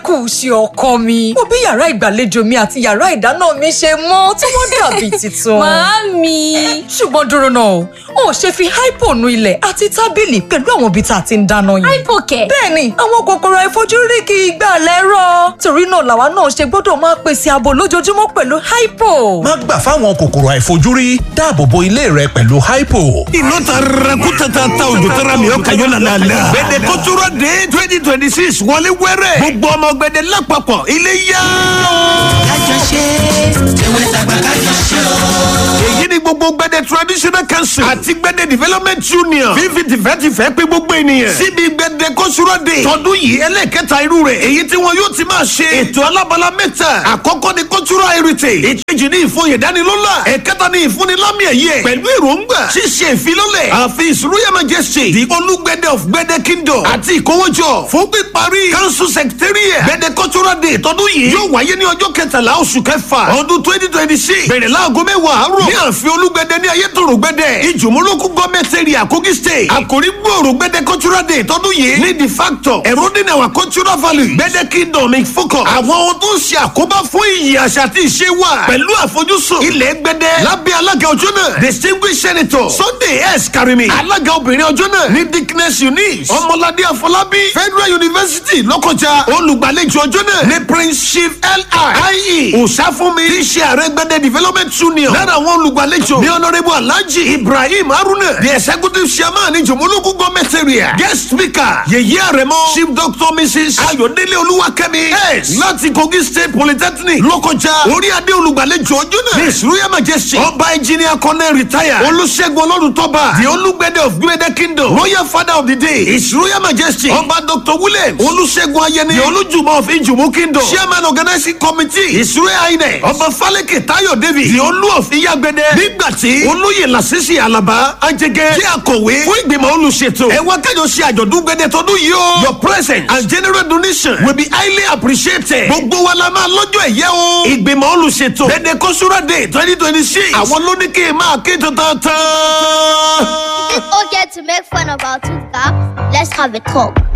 kù ṣe ọkọ mi mo bí yàrá ìgbàlejò mi àti yàrá ìdáná mi ṣe mọ́ tí wọ́n dàbí tuntun. Màámi. ṣùgbọ́n dúró náà o ò ṣe fi hypo nu ilẹ̀ àti tábìlì pẹ̀lú àwọn ibi tá a ti ń dáná yẹn. Hypo kẹ̀. bẹ́ẹ̀ni àwọn kòkòrò àìfojúrí kì í gbà lẹ́rọ̀ torí náà làwa náà ṣe gbọ́dọ̀ máa pèsè ààbò lójoojúmọ́ pẹ̀lú hypo. má gbà fáwọn kòkòrò àìfojúrí dáàbò bo ilé rẹ pẹ̀lú hypo. iná ta rakuta ta ta òjò tara mi ó kàyó lálàálà. gbẹdẹ kótóró dé twenty twenty six wọlé wẹrẹ. gbogbo ọmọ gbẹdẹ lápapọ̀ ilé yá. kájọ ṣe tẹwẹ́ tàgbà kájọ ṣe o. èyí ni gbogbo gbẹdẹ traditional council àti gbẹdẹ development union fífi tìfẹ́tìfẹ́ pé gbogbo ènìyàn. síbi gbẹdẹ kótóró dé tọdún yìí ẹlẹ́kẹta irú rẹ̀ èyí tí wọn yóò ti máa ṣe. ètò alábala mẹ́ta àkọ́kọ́ ni cultural heritage ìkejì ní ìfòyè dánilọ́lá ẹ̀kẹta ní ìfúnnilámì ẹ̀yẹ pẹ̀lú èròǹgbà ṣíṣe ìfilọ́lẹ̀ àfi ìṣúrúyà majesty the olúgbẹdẹ of gbẹdẹ kingdom àti ìkówójọ fún píparí council secretariat gbẹdẹ cultural day tọdún yìí yóò wáyé ní ọjọ́ kẹtàlá oṣù kẹfà ọdún twenty twenty six bẹ̀rẹ̀ láago mẹ́wàá àárọ̀ ní ààfin olúgbẹdẹ ní ayétòrò gbẹdẹ ìjùmọ̀lókù gọ́ọ̀mẹ̀ntì area kogi state àkòrí gbòòrò gbẹdẹ cultural day tọdún yìí ní the factor eroding our cultural value gbẹdẹ kingdom in focus àwọn ohun tó ń ṣe àkóbá fún iyì àṣà àti ìṣe wa pẹ̀lú àfojúsùn ilẹ̀ gbẹdẹ lábẹ́ alága ọjọ́ náà distinguished senator sunday s karimi alága obìnrin ọjọ́ náà ní dickness eunice ọmọládé afọlábí federal university lọ́kọjá olùgbàlejò ọjọ́ náà ní prince chief li ie òsáfúnmi tí í ṣe ààrẹ gbẹdẹ development union lára àwọn olùgbàlejò ní honourable alhaji ibrahim haruna the executive chairman ní jòmólógún gọọmenti area guest speaker yèyé àrẹmọ chief doctor mrs ayọ̀délé olúwakẹ́mi s láti kogi state polytechnic lọ́kọjá orí adé olùgbàlejò ọjọ́ náà ní ìṣúrúyà majesty ọba engineer colonel retire olùṣègùn ọlọ́run-tọ́ba the olùgbẹ́dẹ of gbẹ́dẹ kingdom royal father of the day ìṣúrúyà majesty ọba dr william olùṣègùn ayẹni the olùjùmọ̀ of ìjùmọ̀ kingdom chairman organizing committee ìṣúrúyà inec ọba falẹ́kẹ̀ tayo david the olú of iyagbẹ́dẹ nígbàtí olóyè làṣìṣì alaba ajẹgẹ tí akọ̀wé fún ìgbìmọ̀ olùṣètò ẹ wá kájọ ṣe àjọ̀dún gbẹ́dẹ tọdún yìí o your presence and general donation will be highly appreciated gbogbo wa la máa lọ́jọ́ ẹ̀yẹ o ìgbìmọ̀ olùṣètò gbẹ́dẹ kọ́súrà day twenty twenty six àwọn ló ní kí n máa ké tantan. It's okay to make fun of our two caps. Let's have a talk.